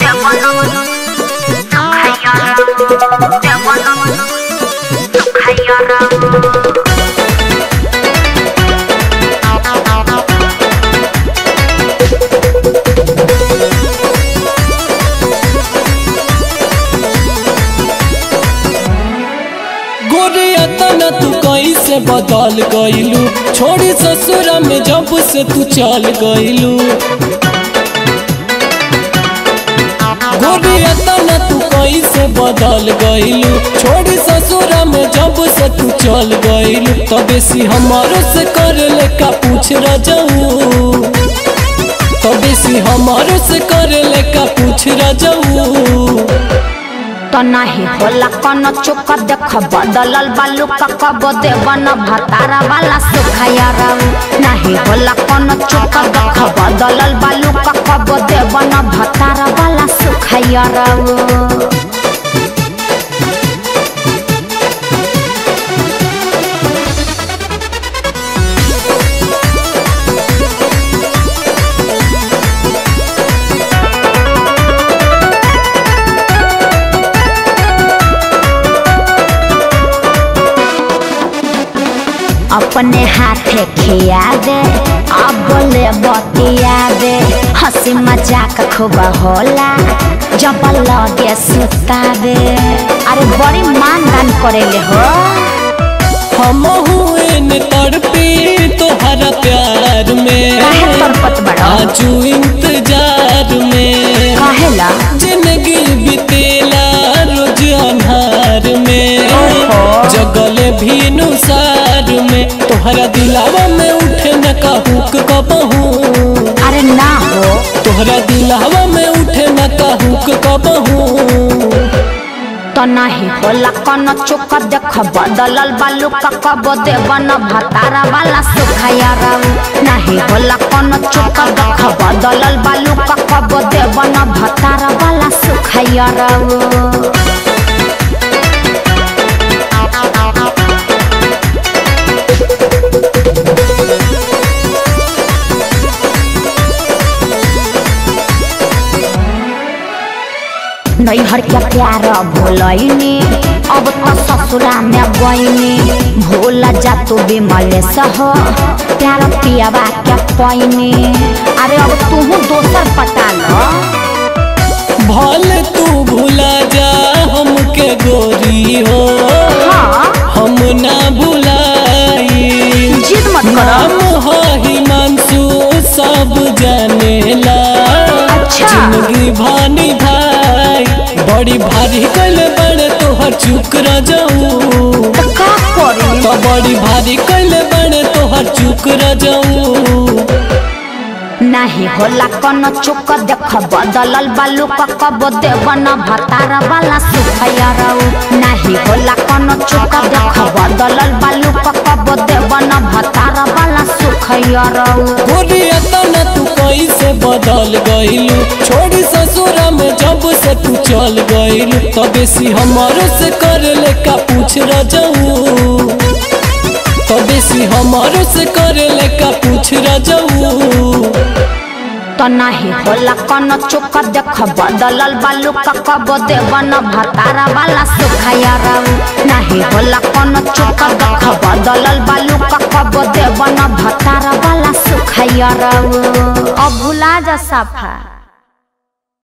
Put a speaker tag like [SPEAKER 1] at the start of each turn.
[SPEAKER 1] गोरिया तना तू कैसे बदल गईलू छोड़ी ससुरा में जब से तू चल गईलू गोरिया तना तू कैसे बदल गईलू छोड़ी ससुरा में जब से तू चल गईलू तबे सी हमारो से कर ले का पूछ रजऊ तबे सी हमारो से कर ले का पूछ रजऊ
[SPEAKER 2] तो नहीं होला कौन चुक देख बदलल बालू का कब देवन भतारा वाला सुखाया रहू नहीं होला कौन चुक देख बदलल बालू का कब देवन भतारा वाला सुखाया रहू अपने हाथे खिया दे अब बोले बतिया दे हंसी मजाक खूब होला जब लगे सुता दे अरे बड़ी मान दान करेले हो
[SPEAKER 1] हम हुए न तड़पी तोहरा प्यार में
[SPEAKER 2] काहे तड़पत बड़ा
[SPEAKER 1] आजू इंतजार में
[SPEAKER 2] कहेला
[SPEAKER 1] जिंदगी बितेला रोज अन्हार में
[SPEAKER 2] ओहो।
[SPEAKER 1] जगले भी नुसार में तोहरा दिलावा में उठे न कहूक कबहू
[SPEAKER 2] अरे ना हो
[SPEAKER 1] तोहरा दिलावा में उठे न कहूक कबहू
[SPEAKER 2] तो नहीं होला कौन चुक देख बदलल बालू का कब देवन भतारा वाला सुखाया रहू नहीं होला कौन चुक देख बदलल बालू का कब देवन भतारा वाला सुखाया रहू नैहर के प्यार भूलैनी अब तो ससुरा में गईनी भूल जा तू बिमल सह प्यार पियावा के पैनी अरे अब तू दोसर पटा लो
[SPEAKER 1] भले तू भुला जा हमके गोरी हो
[SPEAKER 2] हाँ
[SPEAKER 1] हम ना भुलाई
[SPEAKER 2] जिद मत करो
[SPEAKER 1] नाम हो हिमांशु सब जानेला
[SPEAKER 2] अच्छा।
[SPEAKER 1] जिंदगी भानी भाई बड़ी भारी कल बड़े तोहर चुक रजाऊ
[SPEAKER 2] तो का करी
[SPEAKER 1] तो बड़ी भारी कल बड़े तोहर चुक रजाऊ
[SPEAKER 2] नहीं होला कौन चुक देख बदलल बालू का कब देवन भतारा वाला सुखया रहू नहीं होला कौन चुक देख बदलल बालू का कब देवन भतारा वाला सुखया रहू
[SPEAKER 1] गोरिया तना तू कैसे बदल गईलू छोड़ी ससुरा में जब से तू चल गईलू तबे सी हमारो से कर ले का पूछ रजाऊ तबे सी हमारो से कर ले का पूछ रजाऊ
[SPEAKER 2] तो नहीं होला कौन चुक देख बदलल बालू का कब देवन भतारा वाला सुखया रहू नहीं होला कौन चुक देख बदलल बालू का कब देवन भतारा वाला सुखया रहू अब भुला जा सफा